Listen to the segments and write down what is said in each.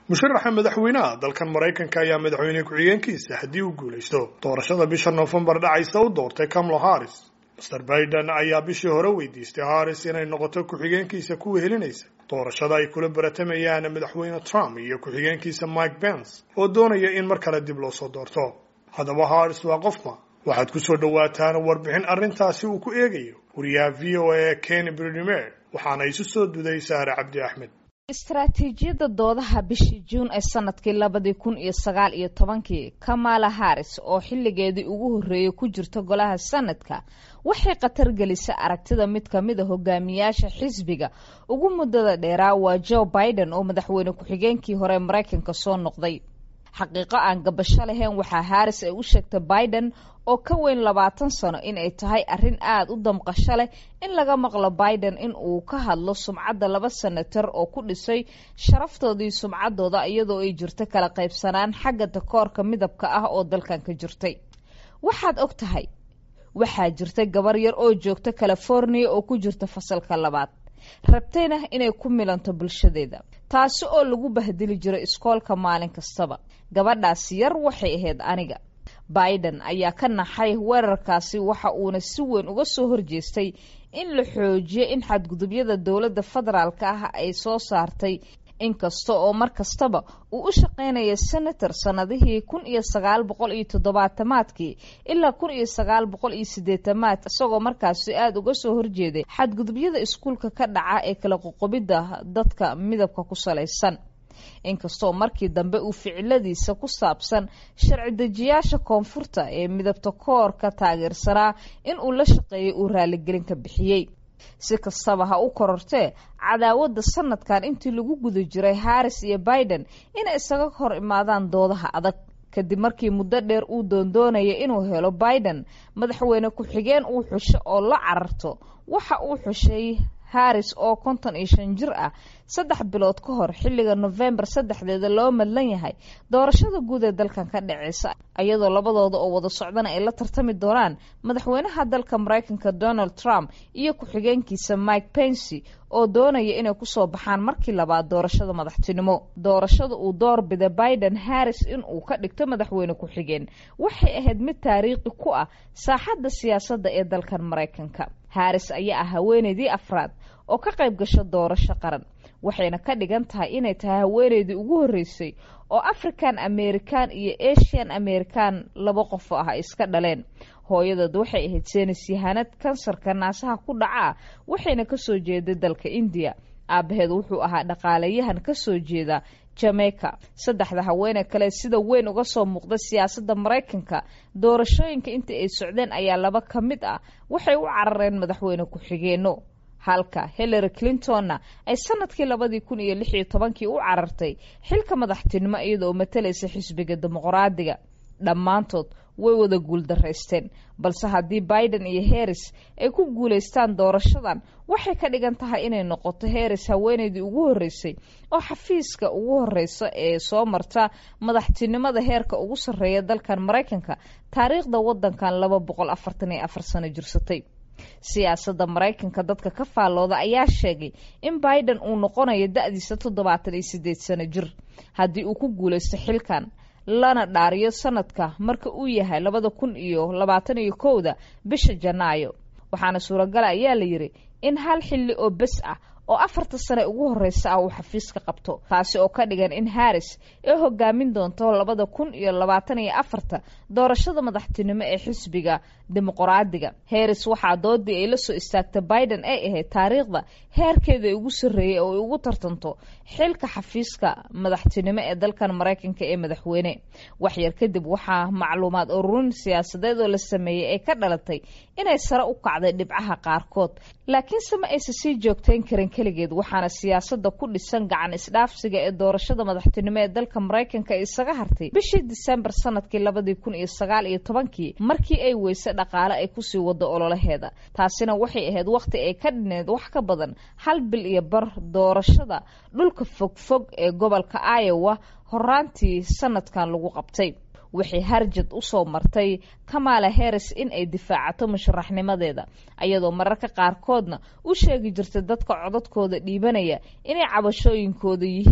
musharaxa madaxweynaha dalkan maraykanka ayaa madaxweyne ku-xigeenkiisa haddii uu guulaysto doorashada bisha noofembar dhacaysa u doortay kamala harris master baiden ayaa bishii hore weydiistay harris inay noqoto ku-xigeenkiisa kuwa helinaysa doorashada ay kula baratamayaan madaxweyne trump iyo ku-xigeenkiisa mike pence oo doonaya in mar kale dib loo soo doorto haddaba harris waa qofma waxaad ku soo dhowaataan warbixin arrintaasi uu ku eegayo wariyaha v o a ken brimer waxaana isu soo duday saare cabdi axmed istaraatiijiyadda doodaha bishii juun ee sanadkii labadii kun iyo sagaal iyo tobankii kamala harris oo xilligeedii ugu horreeyey ku jirta golaha sanadka waxay khatar gelisay aragtida mid ka mid a hogaamiyaasha xisbiga ugu muddada dheeraa waa joe biden oo madaxweyne ku-xigeenkii hore maraykanka soo noqday xaqiiqo aan gabasho lahayn waxaa harris ay u sheegtay biden oo ka weyn labaatan sano in ay tahay arrin aada u damqasho leh in laga maqlo biden in uu ka hadlo sumcadda laba senator oo ku dhisay sharaftoodii sumcaddooda iyadoo ay jirto kala qaybsanaan xagga takoorka midabka ah oo dalkan ka jirtay waxaad og tahay waxaa jirta gabar yar oo joogta california oo ku jirta fasalka labaad rabtayna inay ku milanto bulshadeeda taasi oo lagu bahdili jiray iskoolka maalin kastaba gabadhaasi yar waxay ahayd aniga biden ayaa ka naxay weerarkaasi waxa uuna si weyn uga soo horjeestay in la xoojiyo in xadgudubyada dowladda federaalka ah ay soo saartay inkasta oo mar kastaba uu u shaqaynaya senator sannadihii kun iyo sagaal boqol iyo toddobaatamaadkii ilaa kun iyo sagaal boqol iyo sideetamaad isagoo markaasi aada uga soo horjeeday xadgudubyada iskuulka ka dhaca ee kala qoqobidda dadka midabka ku salaysan inkastoo markii dambe uu ficiladiisa ku saabsan sharci dejiyaasha koonfurta ee midabta koorka taageersanaa in uu la shaqeeyay uu raaligelin ka bixiyey si kastaba ha u korortee cadaawadda sanadkan intii lagu guda jiray harris iyo biden inay isaga hor imaadaan doodaha adag kadib markii muddo dheer uu doondoonaya inuu helo biden madaxweyne ku-xigeen uu xusho oo la cararto waxa uu xushay harris oo konton iyo shan jir ah saddex bilood ka hor xilliga nofembar saddexdeeda loo madlan yahay doorashada guud ee dalkan ka dhaceysa iyadoo labadooda oo wada socdana ay la tartami doonaan madaxweynaha dalka maraykanka donald trump iyo ku-xigeenkiisa mike pensy oo doonaya inay kusoo baxaan markii labaad doorashada madaxtinimo doorashada uu door bida biden harris in uu ka dhigto madaxweyne ku-xigeen waxay ahayd mid taariikhi ku ah saaxadda siyaasadda ee dalkan maraykanka harris ayaa ah haweeneydii afraad oo ka qayb gasho doorasho qaran waxayna ka dhigan tahay inay tahay haweeneydii ugu horreysay oo african american iyo asian american laba qofo ah ay iska dhaleen hooyadood waxay ahayd seenis yahanad kansarka naasaha ku dhaca waxayna kasoo jeeday dalka indiya aabaheed wuxuu ahaa dhaqaalayahan kasoo jeeda jamaica saddexda haweene kale sida weyn uga soo muuqda siyaasadda maraykanka doorashooyinka intii ay socdeen ayaa laba ka mid ah waxay u carareen madaxweyne ku-xigeenno halka hillary clintonna ay sanadkii labadii kun iyo lix iyo tobankii u carartay xilka madaxtinimo iyadaoo matalaysa xisbiga dimuqraadiga dhammaantood way wada guuldaraysteen balse haddii biden iyo harris ay ku guulaystaan doorashadan waxay ka dhigan tahay inay noqoto harris haweeneydii ugu horreysay oo xafiiska ugu horreysa ee soo marta madaxtinimada heerka ugu sarreeya dalkan maraykanka taariikhda waddankan laba boqol afartan iyo afar sano jirsatay siyaasadda maraykanka dadka ka faallooda ayaa sheegay in biden uu noqonayo da-diisa toddobaatan iyo sideed sano jir haddii uu ku guulaysto xilkan lana dhaariyo sanadka marka uu yahay labada kun iyo labaatan iyo kowda bisha janaayo waxaana suuragala ayaa la yidhi in hal xilli oo bes ah oo afarta sane ugu horreysa ah uu xafiiska qabto taasi oo ka dhigan in harris ay hogaamin doonto labada kun iyo labaatan iyo afarta doorashada madaxtinimo ee xisbiga dimuqraadiga harris waxaa doodii ay la soo istaagta biden ay ahayd taariikhda heerkeeda ugu sarreeyey oo ay ugu tartanto xilka xafiiska madaxtinimo ee dalkan maraykanka ee madaxweyne waxyar kadib waxaa macluumaad ururin siyaasadeed oo la sameeyey ay ka dhalatay inay sare u kacday dhibcaha qaarkood laakiinse ma aysa sii joogtayn karin keligeed waxaana siyaasada ku dhisan gacan isdhaafsiga ee doorashada madaxtinimo ee dalka maraykanka isaga hartay bishii disembar sanadkii labadii kun iyo sagaal iyo tobankii markii ay weyse dhaqaale ay kusii wado ololaheeda taasina waxay ahayd wakhti ay ka dhineed wax ka badan hal bil iyo bar doorashada dhulka fogfog ee gobolka iowa horaantii sanadkan lagu qabtay waxay harjad usoo martay kamala harris in ay difaacato musharaxnimadeeda ayadoo mararka qaarkoodna u sheegi jirtay dadka codadkooda dhiibanaya inay cabashooyinkooda yihiin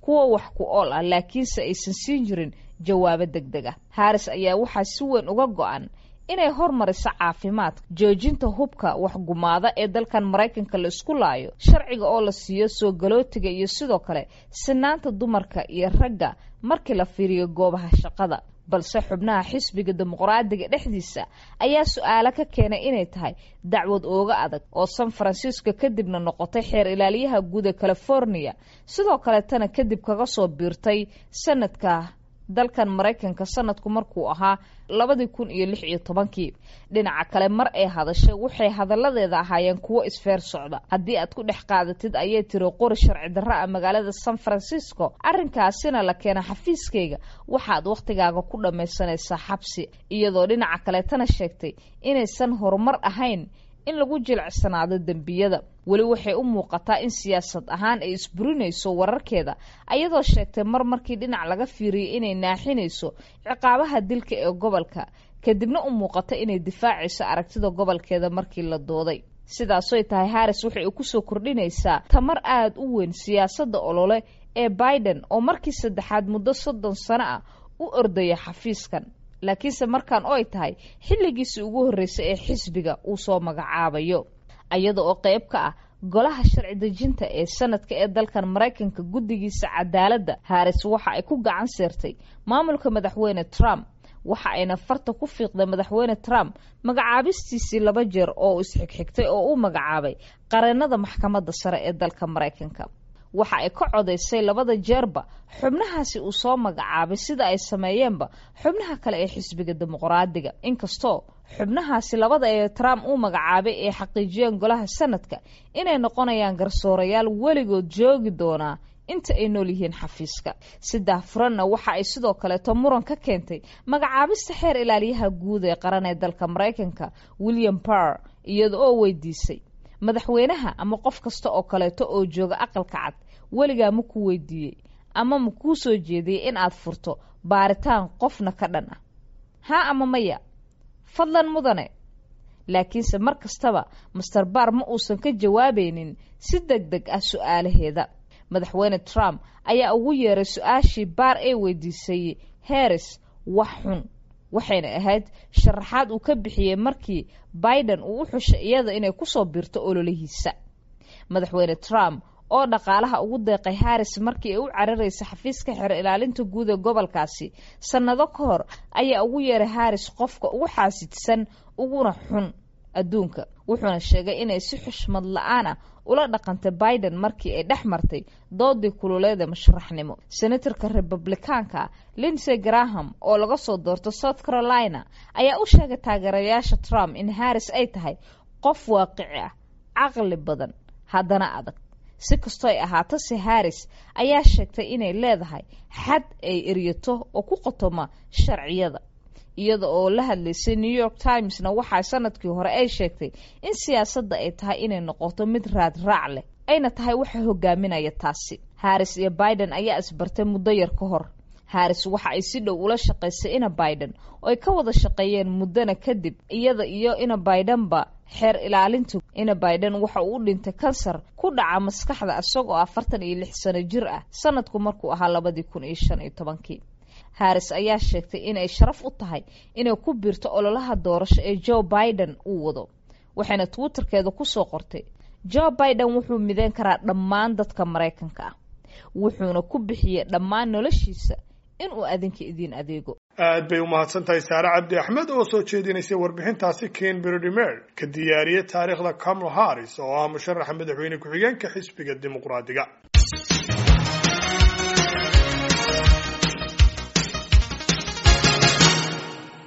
kuwa wax ku ool ah laakiinse aysan siin jirin jawaabo deg deg ah haris ayaa waxaa si weyn uga go-an inay hormariso caafimaadka joojinta hubka waxgumaada ee dalkan maraykanka la isku laayo sharciga oo la siiyo soo galootiga iyo sidoo kale sinaanta dumarka iyo ragga markii la fiiriyo goobaha shaqada balse xubnaha xisbiga dimuqraadiga dhexdiisa ayaa su-aalo ka keenay inay tahay dacwad ooga adag oo san francisco kadibna noqotay xeer ilaaliyaha guud ee california sidoo kaletana kadib kaga soo biirtay sanadka dalkan maraykanka sanadku markuu ahaa labadii kun iyo lix iyo tobankii dhinaca kale mar ay hadashay waxay hadalladeeda ahaayeen kuwo isfeer socda haddii aad ku dhex qaadatid ayay tiri qori sharci darro ah magaalada san francisco arrinkaasina la keena xafiiskayga waxaad wakhtigaaga ku dhammaysanaysaa xabsi iyadoo dhinaca kaleetana sheegtay inaysan horumar ahayn in lagu jilicsanaado dembiyada weli waxay u muuqataa in siyaasad ahaan ay isburinayso wararkeeda ayadoo sheegtay mar markii dhinac laga fiiriyay inay naaxinayso ciqaabaha dilka ee gobolka kadibna u muuqata inay difaacayso aragtida gobolkeeda markii la dooday sidaasoy tahay haris waxay kusoo kordhinaysaa tamar aada u weyn siyaasadda olole ee biden oo markii saddexaad muddo soddon sano ah u ordaya xafiiskan laakiinse markaan oo ay tahay xilligiisii ugu horreysay ee xisbiga uu soo magacaabayo iyada oo qayb ka ah golaha sharci dejinta ee sanadka ee dalkan maraykanka guddigiisa cadaaladda haris waxa ay ku gacan seertay maamulka madaxweyne trump waxa ayna farta ku fiiqday madaxweyne trump magacaabistiisii laba jeer oo isxigxigtay oo uu magacaabay qareennada maxkamadda sare ee dalka maraykanka waxa ay ka codaysay labada jeerba xubnahaasi uu soo magacaabay sida ay sameeyeenba xubnaha kale ee xisbiga dimuqraadiga inkastoo xubnahaasi labada ee trump uu magacaabay ay xaqiijiyeen golaha sanadka inay noqonayaan garsoorayaal weligood joogi doonaa inta ay nool yihiin xafiiska sidaa furanna waxa ay sidoo kaleeto muran ka keentay magacaabista xeer ilaaliyaha guud ee qaran ee dalka maraykanka william barr iyada oo weydiisay madaxweynaha ama qof kasta oo kaleeto oo jooga aqalka cad weligaa ma ku weydiiyey ama ma kuu soo jeediyey in aad furto baaritaan qofna ka dhan ah haa ama maya fadlan mudane laakiinse mar kastaba master baar ma uusan ka jawaabaynin si deg deg ah su-aalaheeda madaxweyne trump ayaa ugu yeeray su-aashii baar ee weydiisay harris wax xun waxayna ahayd sharaxaad uu ka bixiyey markii biden uu u xushay iyada inay kusoo biirto ololihiisa madaxweyne trump oo dhaqaalaha ugu deeqay haris markii ay u cararaysa xafiiska xeer ilaalinta guud ee gobolkaasi sannado ka hor ayaa ugu yeeray haris qofka ugu xaasidsan uguna xun adduunka wuxuuna sheegay inay si xushmad la-aan ah ula dhaqantay biden markii ay dhex martay doodii kululeeda musharaxnimo senatarka republikaanka linsey graham oo laga soo doorto south carolina ayaa u sheegay taageerayaasha trump in haris ay tahay qof waaqici ah caqli badan haddana adag si kastoo ay ahaato se haris ayaa sheegtay inay leedahay xad ay eryato oo ku qotoma sharciyada iyada oo la hadlaysay new york timesna waxaa sanadkii hore ay sheegtay in siyaasadda ay tahay inay noqoto mid raad raac leh ayna tahay waxa hogaaminaya taasi haris iyo biden ayaa isbartay muddo yar ka hor haris waxa ay si dhow ula shaqaysay ina biden oo ay ka wada shaqeeyeen muddana kadib iyada iyo ina bidenba xeer ilaalinta ina biden waxa uu u dhintay kansar ku dhaca maskaxda isagoo afartan iyo lix sano jir ah sanadku markuu ahaa labadii kun iyo shan iyo tobankii haris ayaa sheegtay inay sharaf u tahay inay ku biirto ololaha doorasho ee joe biden uu wado waxayna twitterkeeda kusoo qortay joe biden wuxuu mideyn karaa dhammaan dadka maraykanka ah wuxuuna ku bixiyey dhammaan noloshiisa inuu adinka idiin adeego aad bay u mahadsantahay saare cabdi axmed oo soo jeedinaysay warbixintaasi ken berdimer ka diyaariyey taariikhda kamala harris oo ah musharaxa madaxweyne ku-xigeenka xisbiga dimuqraadiga